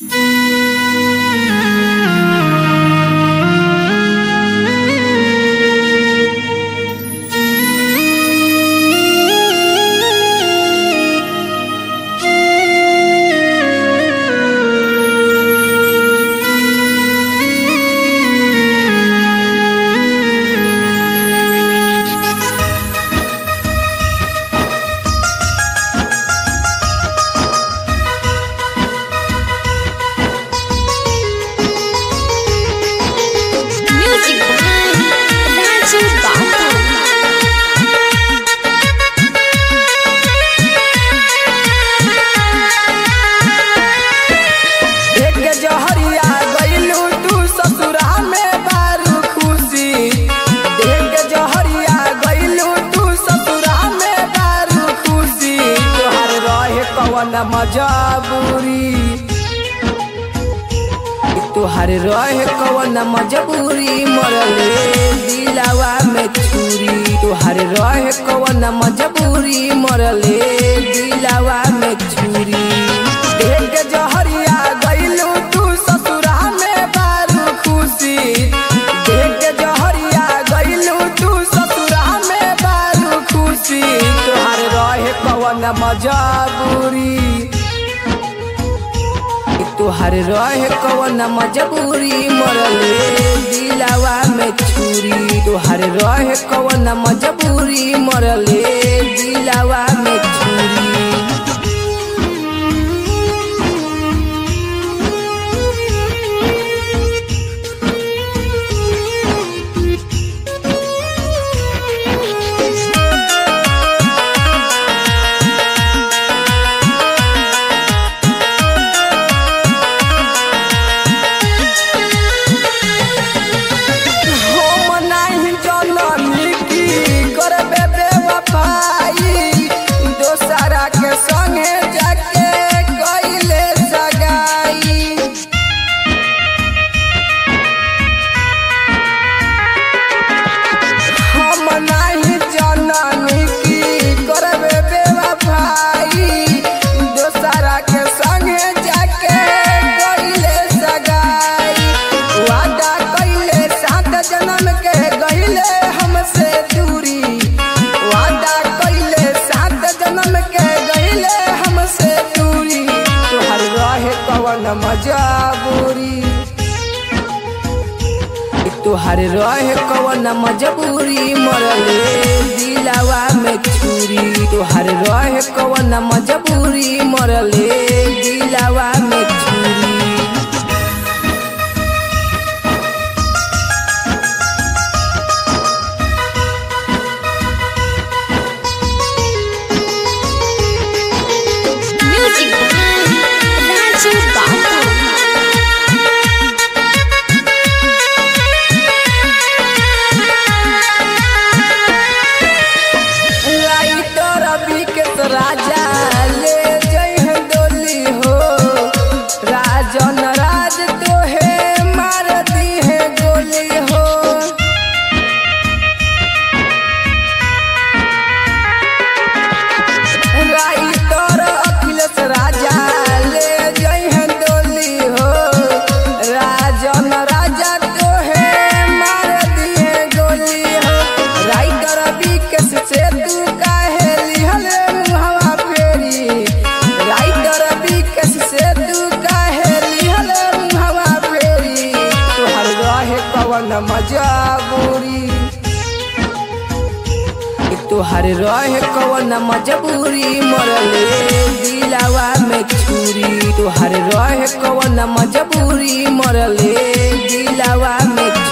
Music by Raju Babu. एक जहरिया गइलू तू ससुरा में बारू खुशी देख जहरिया गइलू तू ससुरा में बारू खुशी तोहर रहे कवन मजबूरी तोहर रहे कवन मजबूरी मरले दिलावा में छुरी तोहर रहे कवन मजबूरी मरले दिलावा में छुरी देख जहरिया गइलू तू ससुरा में बारू खुशी देख जहरिया गइलू तू ससुरा में बारू खुशी तोहर रहे कवन मजबूरी तोहर रहे कवन मजबूरी मरले दिलावा में छुरी तोहर रहे कवन मजबूरी मरले दिलावा में छुरी हम नाही जननी की करबे बेवफाई दोसरा के संगे जाके कइले सगाई हम नाही जननी की करबे बेवफाई दोसरा के संगे जाके कइले सगाई वादा कइले सात जन्म के गइले हमसे दूरी वादा कइले सात जन्म के गइले हमसे दूरी तोहर रहे कवन मजबूरी तोहर रहे कवन मजबूरी मरले दिलावा में छुरी तोहर रहे कवन मजबूरी मरले दिलावा में छुरी Music by Raju Babu. Writer अभी के तो राजा ले जइह डोली हो राजन राज तो है मार दी है गोली हो राइटर अखिलेश राजा ले जइह डोली हो राजन राजा तो है मार दी है गोली हो राइटर विकेश से तू काहे लिहल मुहवा फेरी राइटर विकेश से तू काहे लिहल मुहवा फेरी तोहर रहे कवन मजबूरी तोहर रहे कवन मजबूरी मरले दिलावा में छुरी तोहर रहे कवन मजबूरी मरले दिलावा में छुरी